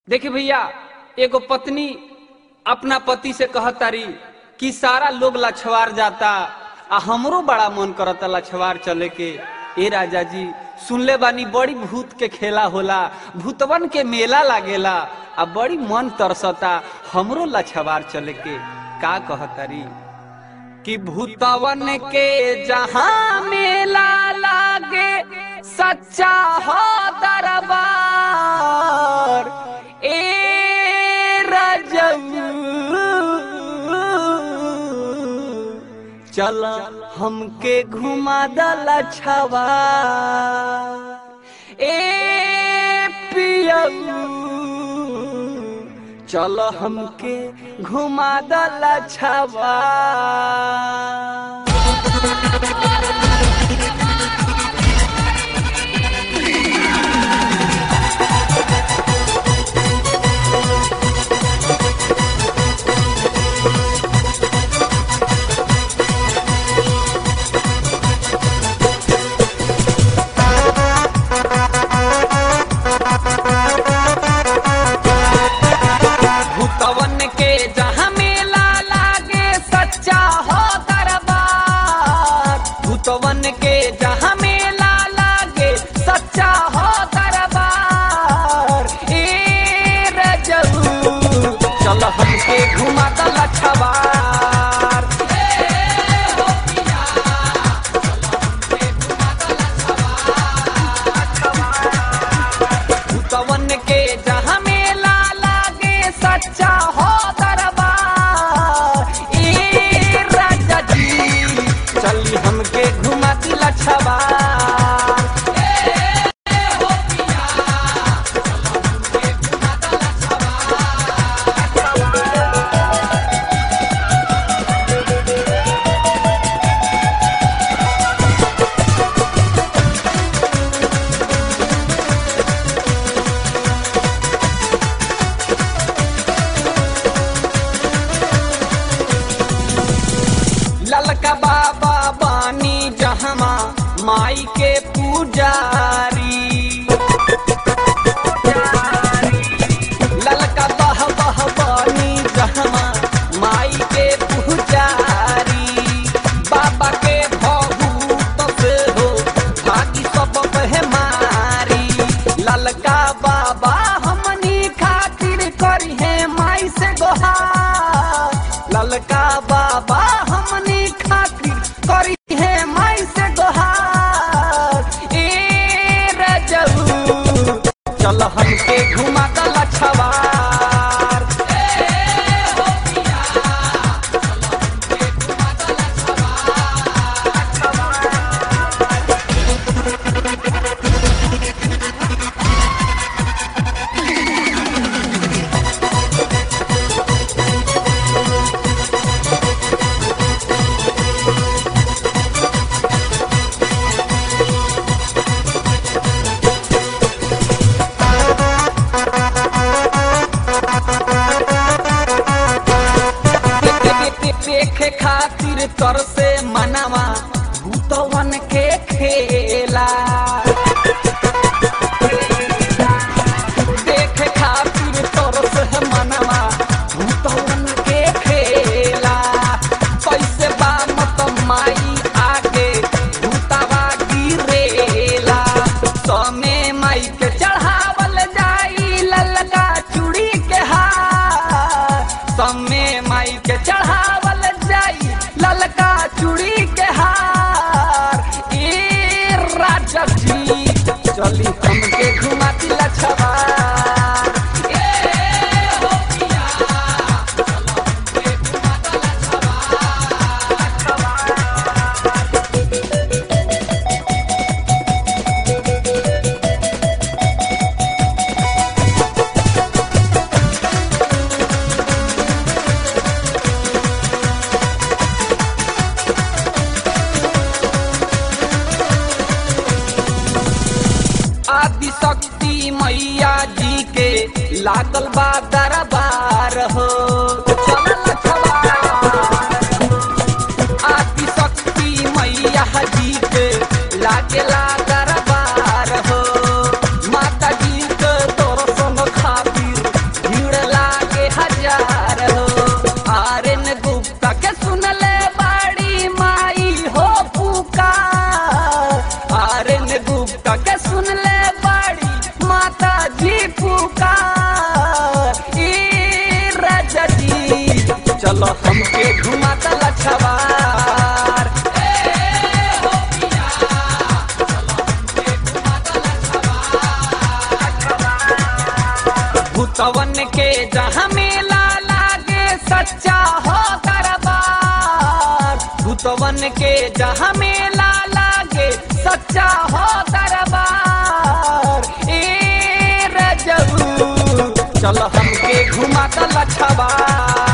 देखिए भैया एगो पत्नी अपना पति से कहतारी कि सारा लोग लछवार जाता आ हमरो बड़ा मन करता लछवार चले के ए राजा जी सुनले बानी बड़ी भूत के खेला होला भूतवन के मेला लागेला आ बड़ी मन तरसता हमरो लछवार चले के का कहतारी कि भूतवन के जहां मेला लागे सच्चा हो दरबार ए रजऊ चल हमके घुमा दला छवा ए पियऊ चल हमके घुमा दला छवा भूतवन के जहाँ मेला लागे सच्चा हो दरबार भूतवन के जहाँ मेला लागे सच्चा हो दरबार ए रजऊ चल हमके घुमा दल छवार भूतवन के जहाँ मेला लागे सच्चा हो दरबार ए राजा जी चली हमके घुमा दिला छबार ललका बाबा बानी जहमा माई के पुजारी ललका बह बह बानी जहमा माई के पुजारी बाबा के भभूत से हो भागी सब मारी ललका बाबा हमनी खातिर करी है माई से गोहार ललका बाबा हमनी खातिर करी है माई से गोहार ए रजऊ चल हमके घुमा दल छवार देखे खातिर तर से मनावा भूतवन के खेला देखे खातिर तर से मनावा भूतवन के खेला कैसे बा मत माई आगे भूतावा गिरेला समे माई के चढ़ावल जाई ललका चूड़ी के हार समे माई के चढ़ावल जाई ललका चूड़ी के हार ए राजा जी चली हमके घुमा दिला छवार ए हो पिया चल हमके घुमा दिला छवार छवार आदि शक्ति मैया जी के लागल बा दरबार हो चलल छवार। आदि शक्ति मैया जी के लागेला दरबार हो माता जी के दर्शन खातिर भूतवन के जहाँ मेला लागे सच्चा हो दरबार भूतवन के जहाँ मेला लागे सच्चा हो दरबार ए रजबू चल हमके घुमा दल छबार